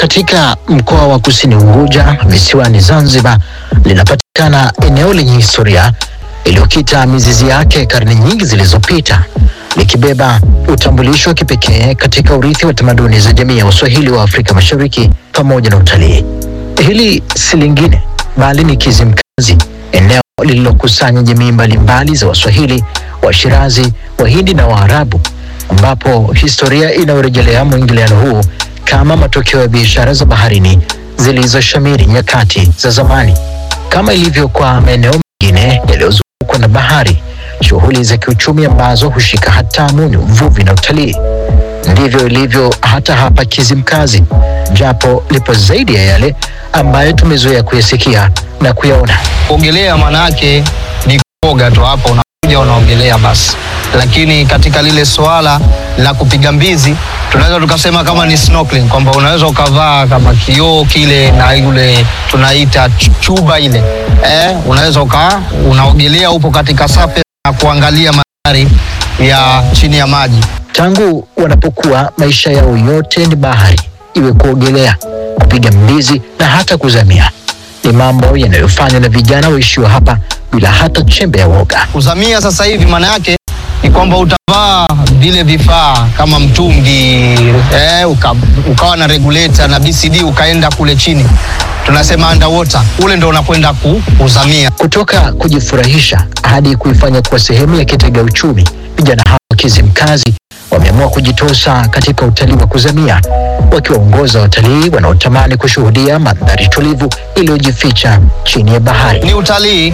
katika mkoa wa Kusini Unguja visiwani Zanzibar linapatikana eneo lenye historia iliyokita mizizi yake karne nyingi zilizopita likibeba utambulisho wa kipekee katika urithi wa tamaduni za jamii ya Waswahili wa Afrika Mashariki pamoja na utalii. Hili si lingine bali ni Kizimkazi, eneo lililokusanya jamii mbalimbali za Waswahili, Washirazi, Wahindi na Waarabu, ambapo historia inayorejelea mwingiliano huu kama matokeo ya biashara za baharini zilizoshamiri nyakati za zamani. Kama ilivyo kwa maeneo mengine yaliyozungukwa na bahari, shughuli za kiuchumi ambazo hushika hatamu ni uvuvi na utalii. Ndivyo ilivyo hata hapa Kizimkazi, japo lipo zaidi ya yale ambayo tumezoea kuyasikia na kuyaona. Kuogelea maana yake ni kuoga tu, hapa unakuja unaogelea basi, lakini katika lile swala la kupiga mbizi tunaweza tukasema kama ni snorkeling, kwamba unaweza ukavaa kama kioo kile na yule tunaita ch- chuba ile eh, unaweza uka unaogelea, upo katika surface na kuangalia mandhari ya chini ya maji. Tangu wanapokuwa maisha yao yote ni bahari, iwe kuogelea, kupiga mbizi na hata kuzamia. Ni mambo yanayofanywa na vijana waishio hapa bila hata chembe ya woga. Kuzamia sasa hivi maana yake ni kwamba utavaa vile vifaa kama mtungi eh, uka, ukawa na regulator na BCD ukaenda kule chini, tunasema underwater, ule ndo unakwenda ku, kuzamia. Kutoka kujifurahisha hadi kuifanya kuwa sehemu ya kitega uchumi, vijana hawa wa Kizimkazi wameamua kujitosa katika utalii wa kuzamia, wakiwaongoza watalii wanaotamani kushuhudia mandhari tulivu iliyojificha chini ya bahari. Ni utalii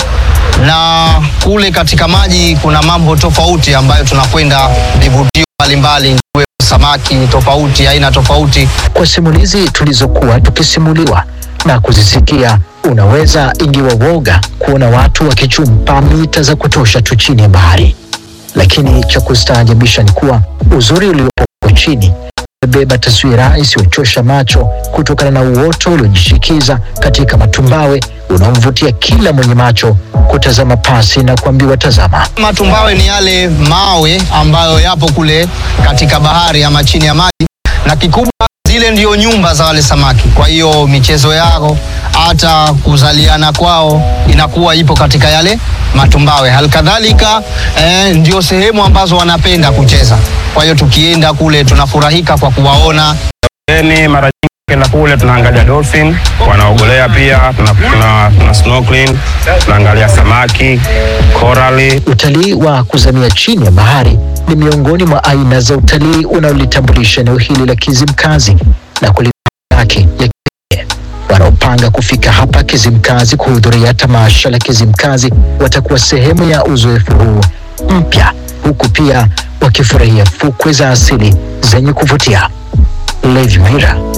na kule katika maji kuna mambo tofauti ambayo tunakwenda vivutio mbalimbali, ikiwemo samaki tofauti, aina tofauti. Kwa simulizi tulizokuwa tukisimuliwa na kuzisikia, unaweza ingiwa woga kuona watu wakichumpa mita za kutosha tu chini ya bahari, lakini cha kustaajabisha ni kuwa uzuri uliopo huko chini umebeba taswira isiyochosha macho kutokana na uoto uliojishikiza katika matumbawe unaomvutia kila mwenye macho kutazama pasi na kuambiwa tazama. Matumbawe ni yale mawe ambayo yapo kule katika bahari ama chini ya maji, na kikubwa zile ndio nyumba za wale samaki. Kwa hiyo michezo yao hata kuzaliana kwao inakuwa ipo katika yale matumbawe. Halikadhalika eh, ndio sehemu ambazo wanapenda kucheza. Kwa hiyo tukienda kule tunafurahika kwa kuwaona Then mara nyingi kenda kule tunaangalia dolphin wanaogelea, pia tuna, tuna, tuna snorkeling, tunaangalia samaki, korali. Utalii wa kuzamia chini ya bahari ni miongoni mwa aina za utalii unaolitambulisha eneo hili la Kizimkazi na kulipa yake ya kipekee. Wanaopanga kufika hapa Kizimkazi kuhudhuria tamasha la Kizimkazi watakuwa sehemu ya uzoefu huu mpya, huku pia wakifurahia fukwe za asili zenye kuvutia. Levi Mira,